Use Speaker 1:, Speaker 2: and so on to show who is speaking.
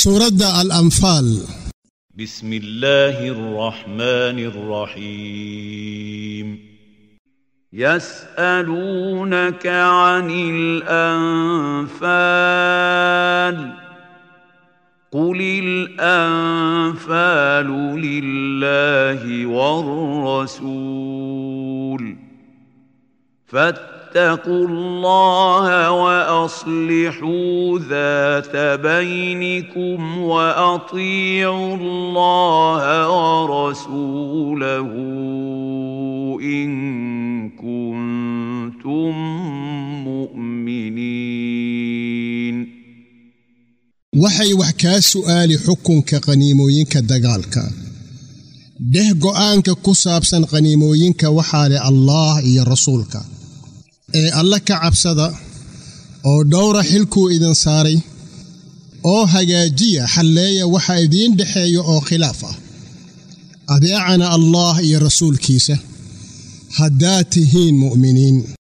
Speaker 1: suuradda al-anfaal
Speaker 2: بسم الله الرحمن الرحيم
Speaker 3: يسألونك عن الأنفال قل الأنفال لله والرسول فاتقوا الله وأصلحوا ذات بينكم وأطيعوا الله ورسوله إن كنتم مؤمنين
Speaker 1: waxay wax kaa su'aali xukunka qaniimooyinka dagaalka dheh go'aanka ku saabsan qaniimooyinka waxaa leh allaah iyo rasuulka ee alle ka cabsada oo dhowra xilkuu idin saaray oo hagaajiya xalleeya waxa idiin dhexeeya oo khilaaf ah adeecana allaah iyo rasuulkiisa haddaad tihiin mu'miniin